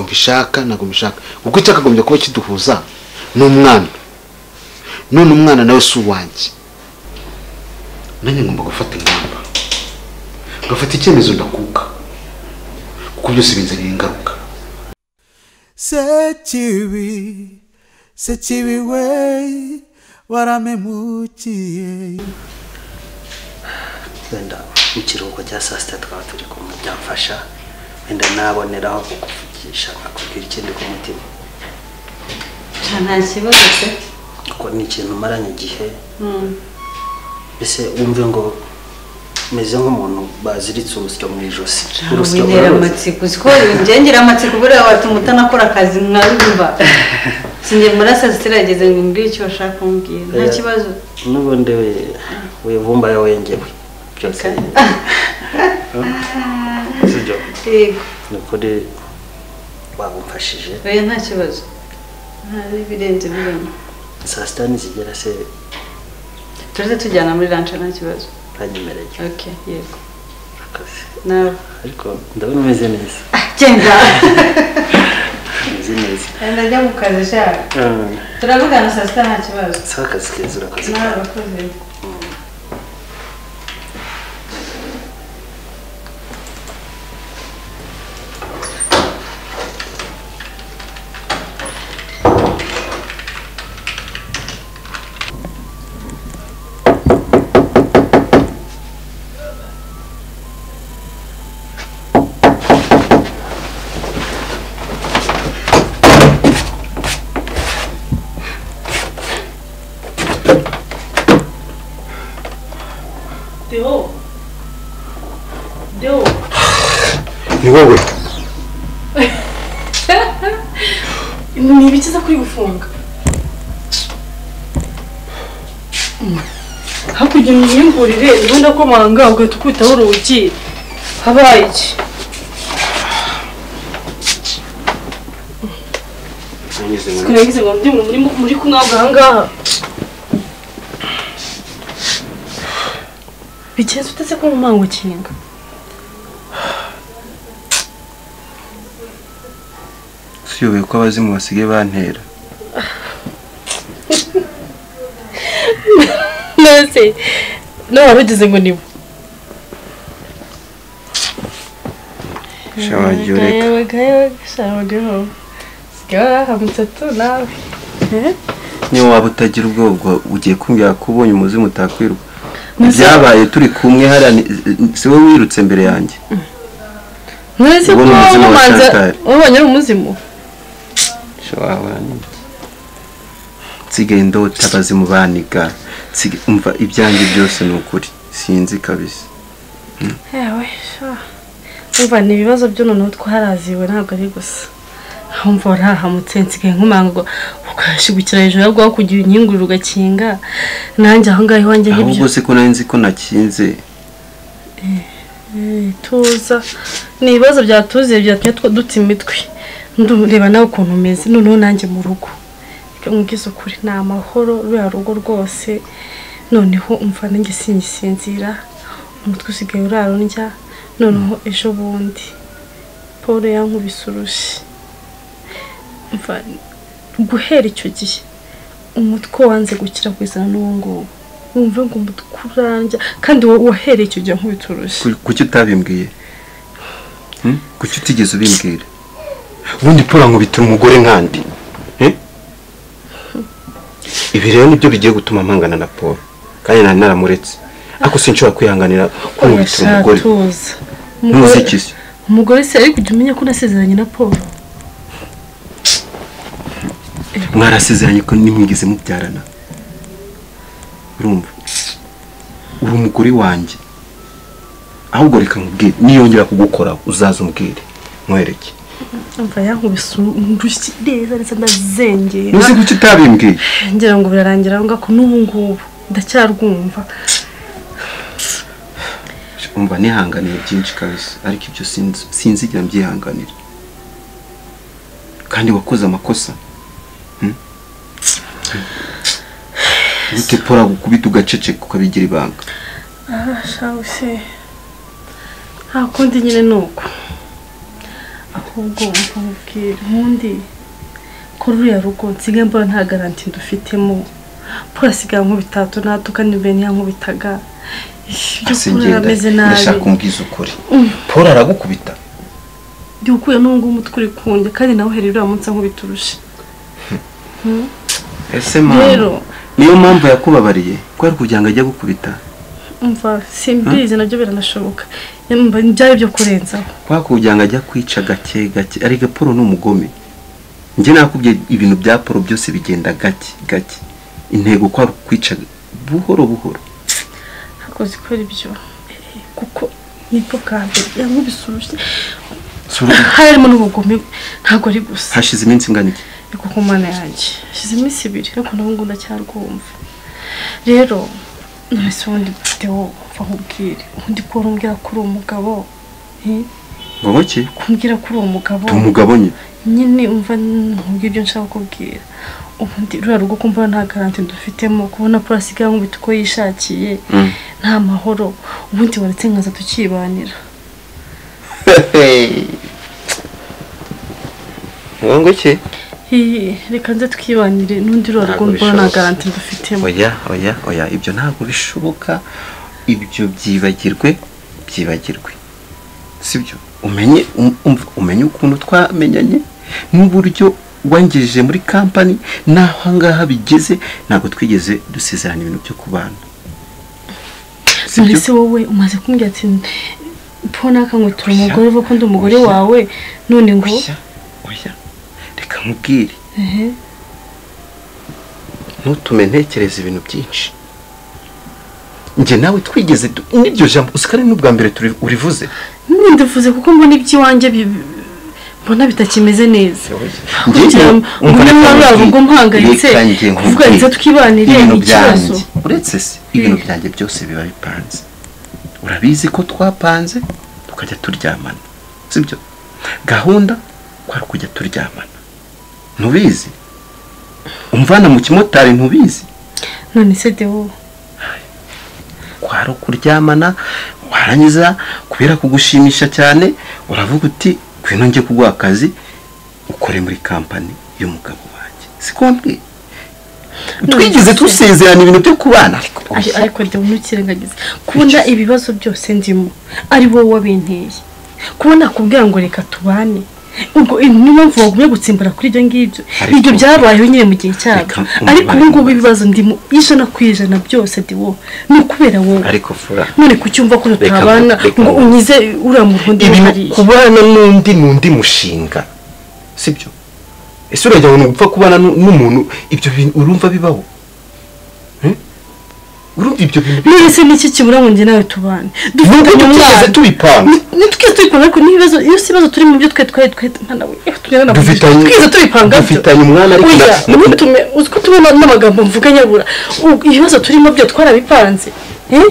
mbishaka ntabwo mbishaka kuko icyakagombye kuba kiduhuza ni umwana none umwana nawe si uwanjye nanjye ngomba gufata ingamba ngafata icyemezo ndakuka kuko byose binzaniye ingaruka sekibi sekibi we waramemukiye wenda mu kiruhuko cya saa sita tukaba turi kumva byamfasha wenda naboneraho kukuvugisha nkakubwira ikindi ku mutima nta kibazo se kuko ni ikintu umaranye igihe mbese wumve ngo meze nk'umuntu baziritse urusyo mu ijosi urusyo wintera amatsiko uziko ngengera amatsiko buriya watuma utanakora akazi mwabimva sinjye murasa sitirageze ngo mbwire icyo bashaka kumbwira nta kibazo n'ubundi we wivumbayo wengewe byose Reka. Si byo? yego ni ukuri wabumfashije oya nta kibazo hari ibirenze bibona saa sita nizigera se turaze tujyana muri ranca nta kibazo banyemereye ok yego akazi nawe ariko ndabona umeze neza Ah, genda umeze neza genda njya mu kazi shaka Mm. turavugana saa sita nta kibazo si akazi keza urakoze nawe cyane urakoze Deo. Deo. ni wowe Ni ibiki za kuri gufunga? Hakurya mu myimburire ubundi ko manga ugahita ukubitaho urugi habaye iki nagize ngo ndi muri muri kumwabwa aha ngaha bigenze uteze ko mu mango ukinga siyobeye ko abazimu basigaye bantera nose nawe wari ugize ngo nibo shabagiye ureka niyo waba utagira ubwoba ubwo ugiye kumbwira ko ubonye umuzimu utakwiruka byabaye turi kumwe hariya ni- si wowe wirutse mbere yanjye nturetse ko Ubwo ni umuzimu wa wamanza Chantal. wabonye ari umuzimu shawahura n'iki nsigaye ndota abazimu baniga nsigaye- umva ibyanjye byose ni ukuri sinzi kabisa yewe sha umva ni ibibazo byo noneho twaraziwe ntabwo ari gusa humva warahamutse nsigaye nkumanga ngo ukashigukira hejuru yawe kugira inyinguriro ugakinga nanjye aho ngaho iwanjye ahubwo nk'ibyo se ko nari nzi ko nakinze Eh, tuza ni ibibazo byatuziye byatumye twa- duta imitwe ndureba nawe ukuntu umeze noneho nanjye mu rugo ibyo mubwiza ukuri ni amahoro ruriya rugo rwose noneho umva nanjye singisinzira umutwe usigaye urarundya noneho ejo bundi paul yankubise urushi umva guhera icyo gihe umutwe wanze gukira kuzana n'uwo nguwo wumve ngo umutwe urandya kandi wa- wahereye icyo gihe nkubita urushi Ku- kuki utabimbwiye Hmm? kuki utigeze ubimbwira ubundi paul ankubitira umugore nkandi Eh? ibi rero nibyo bigiye gutuma mpangana na paul kandi nari naramuretse ariko sinshobora kwihanganira kumubitira umugore Ashatuza. n'umuziki se umugore se ariko ujya umenya ko nasezeranye na paul mwarasezeranye ko nimwigeze mubyarana urumva uri umugore wanjye ahubwo reka nkubwire niyongera kugukoraho uzaza umbwire nkwereke umva yankubise urushyi neza ndetse ndazengera uzi kuki utabimbwiye ngira ngo birarangira aho ngaho n'ubu ngubu ndacyarwumva umva nihanganiye byinshi kabisa ariko ibyo sinzi- sinzigera mbyihanganira kandi wakoze amakosa Hmm? gute pora gukubita ugaceceka ukabigira ibanga shabuze nta kundi nyine ni uko aho ahubwo umva mubwira ubundi ko ruriya rugo nsigaye mbona nta garanti ndufitemo pura asigaye nk'ubitatu natuka nibere ntiyankubitaga ibyo ameze nabi ndashaka umbwiza ukuri paul aragukubita igihe ukuye n'ubu umutwe uri kunjye kandi nawe uhereye uriya munsi nkubiturushe ese rero mpamvu niyo mpamvu yakubabariye ko ari kugira ngo ajye gukubita umva simbizi nabyo biranashoboka Yumva byari byo kurenzaho kwa kugira ngo ajye kwica gake gake ariko paul ni umugome njye nakubye ibintu bya paul byose bigenda gake gake intego ko ari ukwica buhoro buhoro akoze ikora ibyo Eh, kuko nibwo bwa mbere yankubisurushye harimo n'ubugome ntabwo ari gusa hashize iminsi ingana iki ariko ku mana yanjye hashize iminsi ibiri ariko n'ubu ndacyarwumva rero nonese ubundi mfite wowe mva nkubwire ubundi ko urumbwira ko uri umugabo eh, ngo iki kumbwira ko uri umugabo ndi umugabo nye nyine umva nkubwira ibyo nshaka kukubwira ubundi ruriya rugo ko mbona nta garanti dufitemo kubona ko asigaye nkubita uko yishakiye Mm. nta mahoro ubundi waretse nkaza tukibanira ngo iki Hihi, reka nze twibanire n'undi ruriya rugo Ntabwo mbona nta bishoboka. garanti dufitemo oya oya oya ibyo ntabwo bishoboka ibyo byibagirwe byibagirwe sibyo umenye um- umva, umenye ukuntu twamenyanye n'uburyo wangejeje muri kampani n'aho ahangaha bigeze ntabwo twigeze dusezerana ibintu byo kubana sibyo ese wowe umaze kumbwira ati po nakangutura umugore uvuga ko ndi umugore Oya. wawe none ngo oya oya reka nkubwire ehe ntutume ntekereza ibintu byinshi njye nawe twigeze du- n'iryo jambo usikare n'ubwa mbere turi- urivuze ntubivuze kuko mbona iby'iwanjye bi- mbona bitakimeze neza Njye- kugira ngo umva umwe reka muri abo nkubwire. rugo mpangayitse Reka njye kuvuga nkubwire. ngo twibanire ibintu ikibazo byanjye uretse se ibintu Hmm. byanjye byose biba bipanze urabizi ko twapanze tukajya turyamana sibyo gahunda kwari kujya turyamana ntubizi umvana mu kimotari ntubizi none se dewo kwari ukuryamana warangiza kubera kugushimisha cyane uravuga uti ngwino njye kuguha akazi ukore muri kampani y'umugabo wanjye siko mbwiye twigeze dusezerana ibintu byo kubana ariko Ari- ariko dewo ntukirengagize kubona ibibazo byose ndimo ari wowe wabinteye kubona nakubwira ngo reka tubane ubwo eh, niyo mpamvu wagumye gutsimbara kuri ibyo ngibyo Ariko- ibyo byabayeho nyine mu gihe cyabyo Reka umubare- ariko ubu ngubu ibibazo ndimo ijana ku ijana byose dewo ni ukubera wowe ariko fura none ku cyumva ko Reka- tutabana reka- ngo unyize uriya muntu undi ibi hariya kubana n'undi ni undi mushinga sibyo ese uragira ngo ni ugupfa kubana nu- n'umuntu ibyo bintu urumva bibaho Hmm? urumva ibyo bintu bibaho? mwese n'iki kibura ngo njye nawe tubane Nubwo dufitanye tutigeze umwana tubipanga ntitwigeze tubipanga ariko n'ibibazo iyo si ibibazo turi mu byo twe twari twari mwana we iyo tugenda na Dufitanye- twigeze tubipanga byo dufitanye umwana ariko Oya, na- na- ntutume uzi ko tubona n'amagambo mvuga nyabura U- ibibazo turimo byo twarabipanze Eh?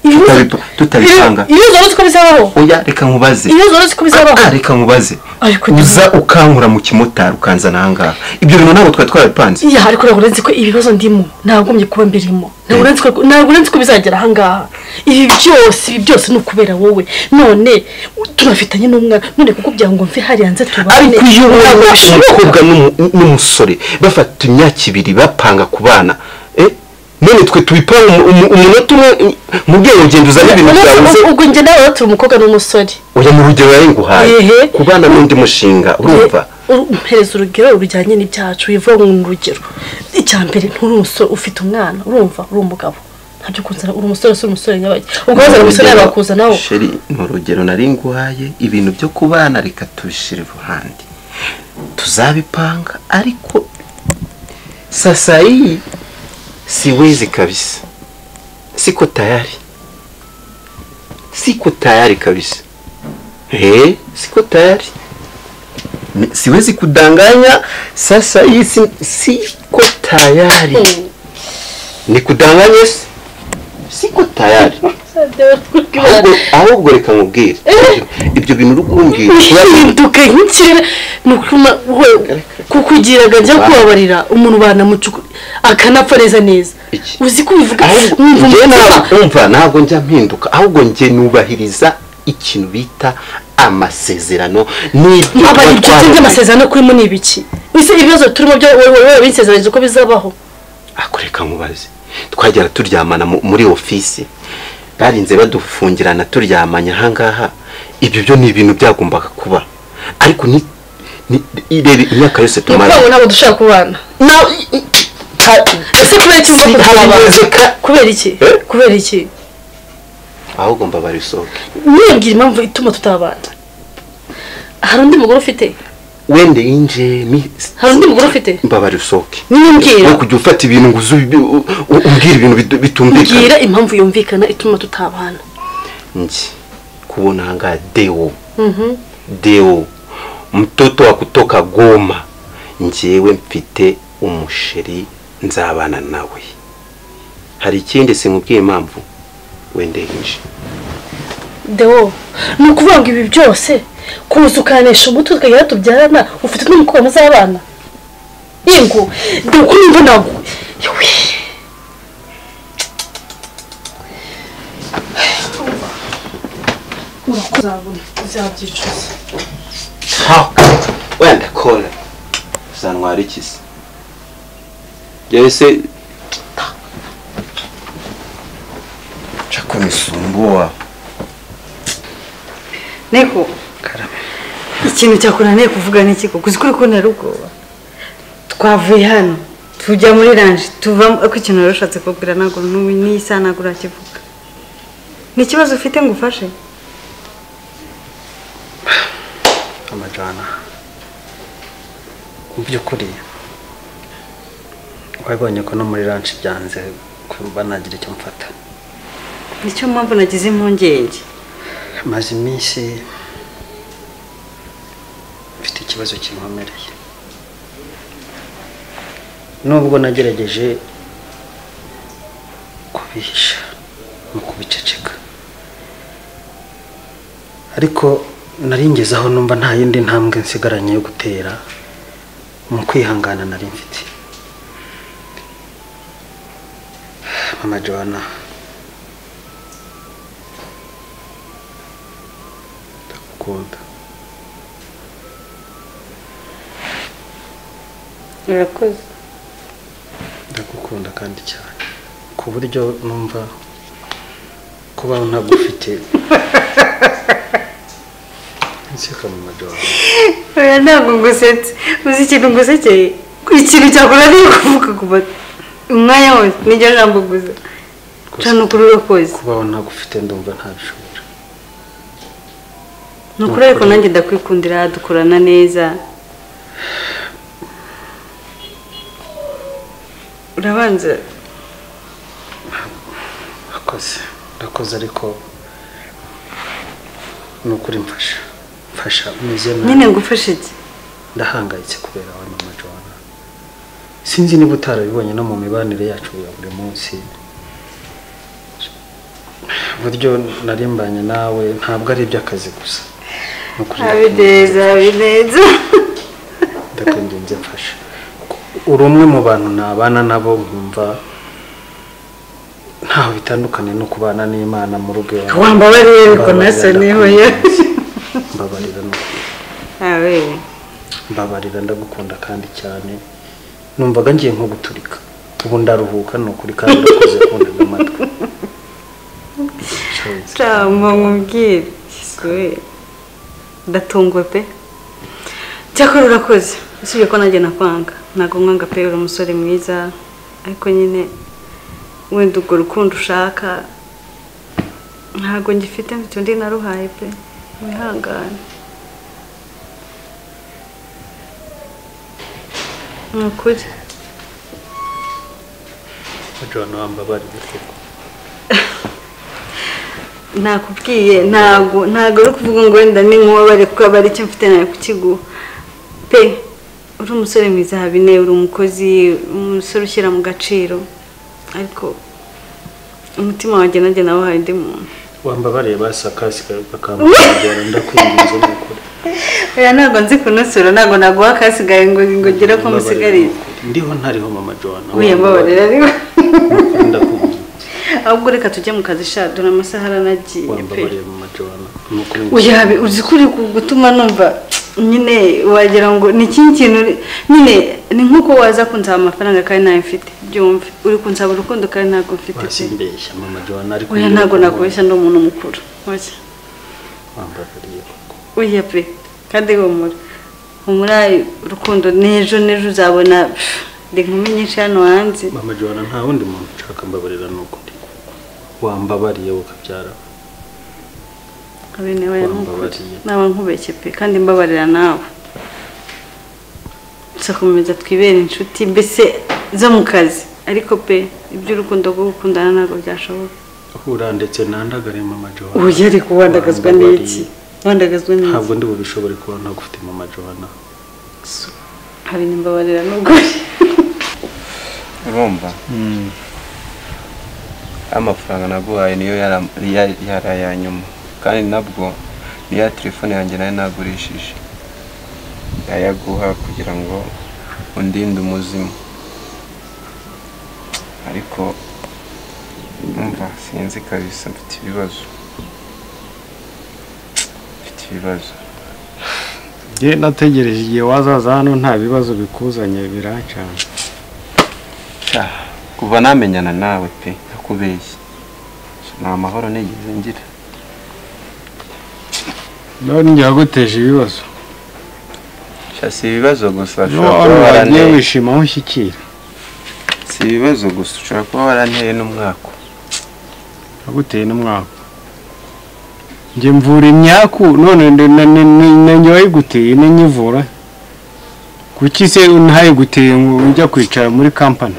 Ibibazo- Tutabipa- tutabipanga. Iyo- ibibazo uretse ko bizabaho oya reka nkubaze ibibazo uretse ko bizabaho Ah, ah, reka nkubaze Ariko uza ukankura mu kimotari ukanzana ahangaha ibyo bintu ntabwo twari twarabipanze iya ariko ntabwo urenze ko ibibazo ndimo ntagombye kuba mbirimo ntabwo urenze ko- ntabwo urenze ko bizagera ahangaha ibi byose ibi byose ni ukubera wowe none tunafitanye n'umwana none kuko byango mve hariya nze tubane ariko iyo ntabwo ubona bishoboka umukobwa n'umu- n'umusore bafata imyaka ibiri bapanga ku bana eh, none twe tubipanga umu- umu- umunota umwe mu bwenge ugenda uzana ibintu Umunsi byawe uze- umwe ubwo njye nawe watuma umukobwa n'umusore oya mu rugero yari nguhaye Ehe. ku bana n'undi mushinga urumva Uru- umpereza urugero rujyanye n'ibyacu bivuga ngo ni urugero icya mbere nturi umusore ufite umwana urumva uri umugabo ntabyo kunzana uri umusore si umusore nyabajya ubwo wazana umusore Urugero- bakuzanaho Sheri, ni urugero nari nguhaye ibintu byo ku bana reka tubishyire iruhande tuzabipanga ariko sasa iyi siwezi kabisa siko tayari siko tayari kabisa eh siko tayari Ni- siwezi kudanganya sasa hii si, siko tayari ni kudanganya si siko tayari ahubwo ahubwo reka nkubwire Ibyo- ibyo bintu uri kumbwira kubera- uhinduke nk'ikirere ni ukuma we kukugiraga njya kubabarira umuntu banamucukura akanapfa neza neza Iki? uzi ko ubivuga ahubwo wumva njye umutima nta- umva ntabwo njya mpinduka ahubwo njye nubahiriza ikintu bita amasezerano n'ibyo aba tuba inshuti twarumvikanye. by'amasezerano kuri mu ni ibiki ese ibibazo turimo byo wowe wowe binsezeranyije ko bizabaho akoreka nkubaze twagera turyamana mu- muri ofisi barinze badufungirana turyamanye ahangaha ibyo byo ni ibintu byagombaga kuba ariko ni ni- irebe imyaka yose ni ukuvuga tumara ngo ntabwo dushaka kubana Na- i- i- ka- ese kubera iki Si- mvuga ko habinezeka. twabana kubera iki Eh? kubera iki ahubwo mbabarisohoke mwibwira impamvu ituma tutabana hari undi mugore ufite wende yinje mi- hari undi mugore ufite mbabarisohoke nyine mbwira no kujya ufata ibintu ngo uzu u- u- umbwira ibintu bitu- bitumvikana mbwira impamvu yumvikana ituma tutabana njye kubona ahangaha dewo Mhm. deo mtoto wa kutoka goma njyewe mfite umusheri nzabana nawe hari ikindi sinkubwiye impamvu wendengeje dewo ni ukuvuga ngo ibi byose kuza ukanisha umutwe tukagera tubyarana ufite n'umukobwa muzabana yego dewo kuri mbu ntabwo yewe urakoze uzabyicuza wenda kora uzantwara ikisi yahise cakomisumbua niko ikintu cyakunaniye kuvuga ni kiko kuzi kuri kubonera ubwoba twavuye hano tujya muri ranje tuvamo ariko ikintu wari ushatse kubwira ntabwo n'ubu n'isanagura urakivuga ni ikibazo ufite ngo ufashe amajana mu by'ukuri wabonye ko no muri ranci byanze kuba nagira icyo mfata nicyo mpamvu nagize impungenge maze iminsi mfite ikibazo kinkomereye nubwo nagerageje kubihisha no kubiceceka ariko nari ngeze aho numva nta yindi ntambwe nsigaranye yo gutera mu kwihangana nari mfite mama joana ndagukunda urakoze ndagukunda kandi cyane ku buryo numva kubaho ntagufite nseka mu madoha oya ntabwo ngusetse uzi ikintu ngusekeye ikintu cyakunaniye kuvuga ku batu umwanya wose niryo jambo gusa cana ukuri urakoze kubaho ntagufite ndumva ntabishobora ni ukuri ariko nanjye ndakwikundira dukorana neza urabanza akoze ndakoze ariko ni ukuri mfasha mfasha umeze nyine nabi ngufashe iki ndahangayitse kubera wowe mama joana sinzi niba utarabibonye no mu mibanire yacu ya buri munsi uburyo narimbanye nawe ntabwo ari iby'akazi gusa Ni ukuri habineza habineza ndakwinginze mfasha uri umwe mu bantu nabana nabo nkumva ntaho bitandukanye no kubana n'imana mu rugo iwawe. wambabariye ariko nasa niho yo mbabarira no- awe mbabarira ndagukunda kandi cyane numvaga ngiye nko guturika ubu ndaruhuka ni ukuri kandi ndakoze kundaga amatwi Shoboye. cyangwa nkubwire we ndatunguwe pe cyakora urakoze usibye ko nanjye nakwanga ntabwo nkwanga pe uri umusore mwiza ariko nyine wenda urwo rukundo ushaka ntabwo ngifite mfite undi naruhaye pe wihangane ni ukuri John wambabarira koko nakubwiye ntabwo ntabwo ari ukuvuga ngo wenda ni nk'uwabare kuko aba ari icyo mfite nawe kukiguha pe uri umusore mwiza habine uri umukozi umusore ushyira mu gaciro ariko umutima wanjye nanjye nawe hari undi muntu wambabariye basakasi bakamubwira ndakwinginze ni ukuri oya ntabwo nzi kunusura ntabwo naguha akasigaye ngo ngo ugire ko Mbabarira, musigariye ni ukuri. ndiho ntariho mama John wiyambabarira ariko Ndakunda. ahubwo reka tujye mu kazi sha dore amasaha aranagiye pe wambabariye mama John ni ukuri ngo uya uzi ko uri gutuma numva nyine wagira ngo ni ikindi kintu uri- nyine ni nk'uko waza kunsaba amafaranga kandi ntayo mfite byumve uri kunsaba urukundo kandi ntabwo mfite pe wasimbeshya mama joana ariko oya ntabwo nakubeshya ndi umuntu mukuru oya wambarariye koko oya pe kandi humura humura urukundo n'ejo n'ejo uzabona pff, ndi inkumi nyinshi hano hanze mama joana nta wundi muntu nshaka mbabarira ni ukuri wambabariye ukabyara Abe nawe Wambabariye. yaramukura. naba nkubeshye pe kandi mbabarira nawe gusa komeza twibere inshuti mbese zo mu kazi ariko pe iby'urukundo rwo gukundana ntabwo byashoboka hura ndetse nandagare mama joana ubu yari kuwandagazwa n'iki Wambabariye. wandagazwa n'iki ntabwo ndi bubishobore kuba ntagufite mama joana hari nimbabarira nubwo urumva amafaranga naguhaye niyo yara- ya- yari aya nyuma kandi nabwo niya telefone yanjye nayo nagurishije ndayaguha kugira ngo undinde umuzimu ariko umva sinzi kabisa mfite ibibazo mfite ibibazo njye nategereje igihe wazaza hano nta bibazo bikuzanye birancana Sha, kuva namenyana nawe pe nakubeshya nta mahoro nigeze ngira none njye waguteje ibibazo Sha, si ibibazo gusa ushobora kuba n'ubu wagiye waranteye wishima aho ushyikira si ibibazo gusa ushobora kuba waranteye n'umwaka waguteye n'umwaka njye mvura imyaku none ndi- na- na- na- na njye wayiguteye n'inyivura kuki se ntayiguteye ngo ujya kwicara muri kampani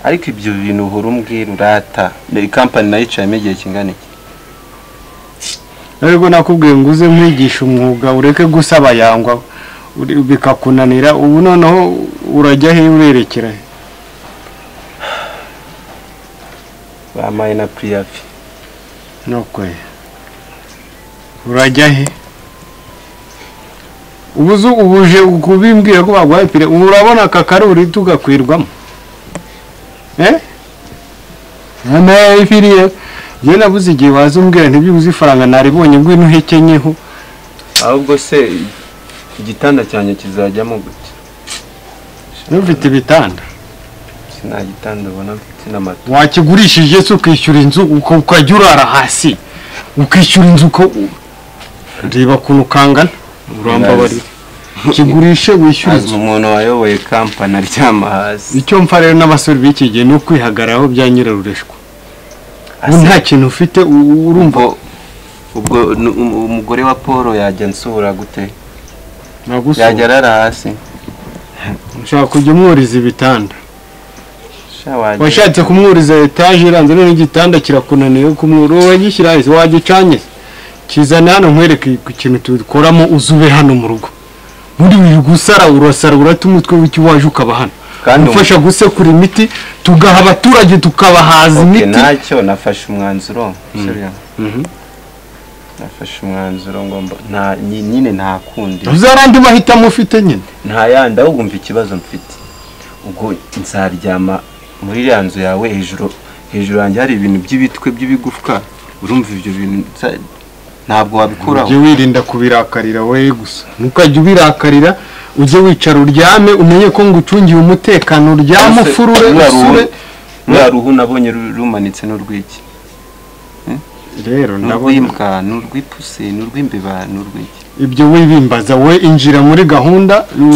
ariko ibyo bintu uhora umbwira urata iyi kampani nayicayemo igihe kingana iki ariko nakubwiye ngo uze nkwigisha umwuga ureke gusaba yangwa uri- bikakunanira ubu noneho urajya he urerekera he bampaye na priyavi nokwe urajya he ubuzu ubuje kubimbwira ko baguhaye pire ubu urabona aka karuri tugakwirwamo eh ntayo ifiriye njye nabuze igihe waza umbwira ntibyubuze ifaranga naribonye ngwino uhekenyeho ahubwo se igitanda cyanjye kizajyamo gute ntufite ibitanda Si nta gitanda ubona mfite n'amata wakigurishije se ukishyura inzu uka- ukajya urara hasi ukishyura inzu uko reba ukuntu ukangana urambabarira kigurishe wishyure azi inzu umuntu wayoboye kampani aryama hasi icyo mfa rero n'abasore b'iki gihe ni ukwihagararaho bya nyirarureshwa ubu Asa- nta kintu ufite u- u- urumva ubwo ubwo nu- um- umugore wa paul yajya nsura gute yajya nagusura arara hasi ushaka kujya umwuriza ibitanda Sha, wajya- washatse kumwuriza etaje iranze none igitanda kirakunaniye kumwura wowe gishyira hasi wagicanye se? kizane hano nkwereke ku kintu tukoramo uzube hano mu rugo muri uyu gusara urasara urata umutwe w'icyo waje ukaba hano Kandi umu- gufasha gusekura imiti tugaha abaturage tukabahaza Okay, imiti ntacyo nafashe umwanzuro seriya. nafashe umwanzuro ngo mba- nta nyi- nyine nta kundi uzarandi mahitamo ufite nyine nta yandi ahubwo mva ikibazo mfite ubwo nzaryama muri iriya nzu yawe hejuru hejuru yanjye hari ibintu by'ibitwe by'ibigufwa urumva ibyo bintu nza- ntabwo wabikuraho ujye wirinda kubirakarira wowe gusa ntukajye ubirakarira ujye wicara uryame umenye ko ngucungiye umutekano uryame Ese ufurure ruriya ruhu- usure ruriya ruhu nabonye ru- rumanitse n'urw'iki rero ndabona n'urw'imbwa n'urw'ipusi n'urw'imbeba n'urw'iki ibyo wibimbaza wowe injira muri gahunda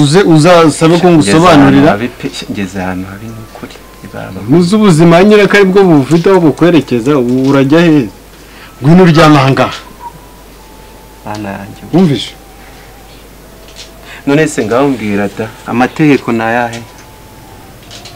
uze uzasabe ko ngusobanurira ngeze ahantu habi ni ukuri ibaba muzi ubuzima nyine ko aribwo bufite aho bukwerekeza ubu urajya heza ngwino uryame ahangaha bana yanjye wumvise none se ngaho mbwira da amategeko ni ayahe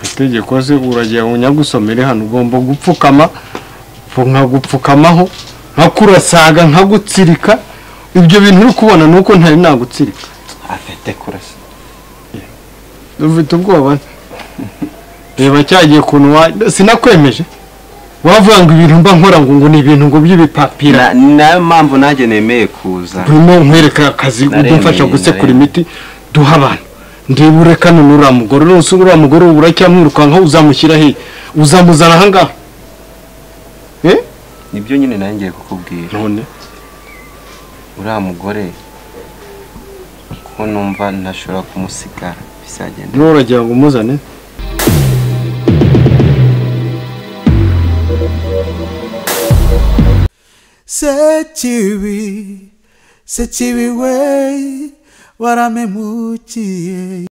itegeko se urajya unyagusomere hano ugomba gupfukama nkagupfukamaho nkakurasaga nkagutsirika ibyo bintu uri kubona ni uko ntari nagutsirika afite kurasa dufite ubwoba reba cyagiye kuntu wa sinakwemeje wavuga ngo ibintu mba nkora ngo ngo ni ibintu ngo by'ibipapira Na- ni nayo mpamvu nanjye nemeye kuza urimo nkwereka akazi udufasha gusekura imiti duha abantu ndibure kano n'uriya mugore rwose uriya mugore ubu uracyamwirukankaho uzamushyira hehe uzamuzana ahangaha eh nibyo nyine nanjye ngiye kukubwira none uriya mugore kuko numva ntashobora kumusigara bizagenda niba uragira ngo umuzane sekibi sekibi we waramemukiye